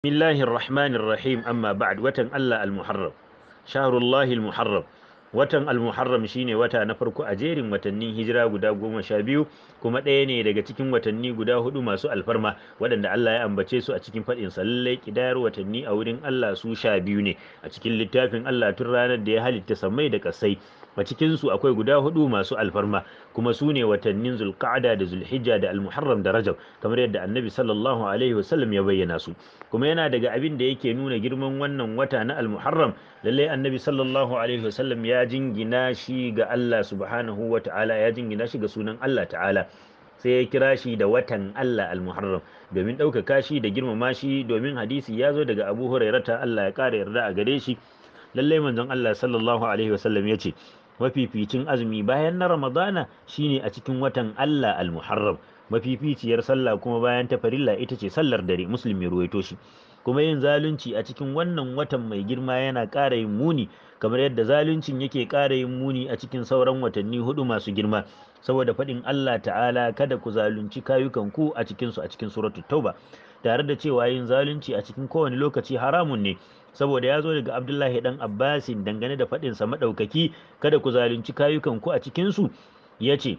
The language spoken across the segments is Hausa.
Bismillahir Rahmanir Rahim amma ba'd watan Allah al-Muharram shahrullahi al-Muharram watan al-Muharram shine wata na farko a jerin watannin hijira guda goma sha biyu kuma ɗaya ne daga cikin watanni guda hudu masu alfarma waɗanda Allah ya ambace su a cikin faɗin lallai kidayar watanni a wurin Allah su sha biyu ne a cikin littafin Allah tun ranar da ya halitta sammai da kasai a cikin su akwai guda hudu masu alfarma kuma su ne watannin zulqa'da da zulhijja da almuharram da rajab kamar yadda annabi sallallahu alaihi wasallam ya bayyana su kuma yana daga abin da yake nuna girman wannan wata na almuharram lallai annabi sallallahu alaihi wasallam ya jingina shi ga Allah subhanahu wa ta'ala ya jingina shi ga sunan Allah ta'ala sai ya kira shi da watan Allah al-Muharram domin ɗaukaka shi da girmama shi domin hadisi ya zo daga Abu Hurairata Allah ya ƙara yarda a gare shi lallai manzon Allah sallallahu alaihi wasallam ya ce mafificin azumi bayan na Ramadana shine a cikin watan Allah al-Muharram mafificiyar sallah kuma bayan ta farilla ita ce sallar dare muslim ya ruwaito shi kuma yin zalunci a cikin wannan watan mai girma yana ƙara yin muni kamar yadda zaluncin yake ƙara yin muni a cikin sauran watanni hudu masu girma saboda faɗin Allah ta'ala kada ku zalunci kayukan ku a cikin su a cikin suratul tauba tare da cewa yin zalunci a cikin kowane lokaci haramun ne saboda ya zo daga Abdullahi dan Abbasin dangane da faɗin sa madaukaki kada ku zalunci kayukan ku a cikin su yace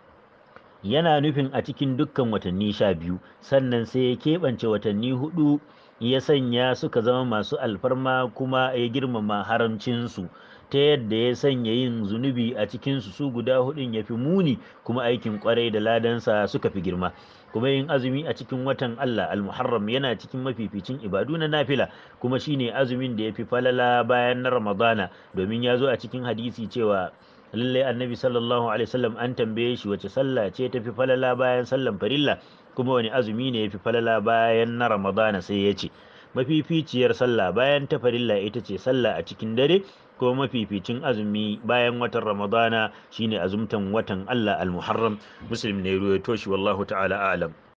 yana nufin a cikin dukkan watanni sha biyu sannan sai ya keɓance watanni hudu ya sanya suka zama masu alfarma kuma ya girmama haramcinsu ta yadda ya sanya yin zunubi a cikinsu su guda hudun ya fi muni kuma aikin kwarai da ladansa suka fi girma kuma yin azumi a cikin watan Allah al-Muharram yana cikin mafificin ibadu na nafila kuma shine azumin da ya fi falala bayan na Ramadana domin ya zo a cikin hadisi cewa lallai annabi sallallahu alaihi wasallam an tambaye shi wace sallah ce ta fi falala bayan sallan farilla kuma wani azumi ne ya fi falala bayan na ramadana sai ya ce mafificiyar sallah bayan ta farilla ita ce sallah a cikin dare ko mafificin azumi bayan watan ramadana shine azumtan watan allah al-muharram muslim ne ruwaito shi wallahu ta'ala a'lam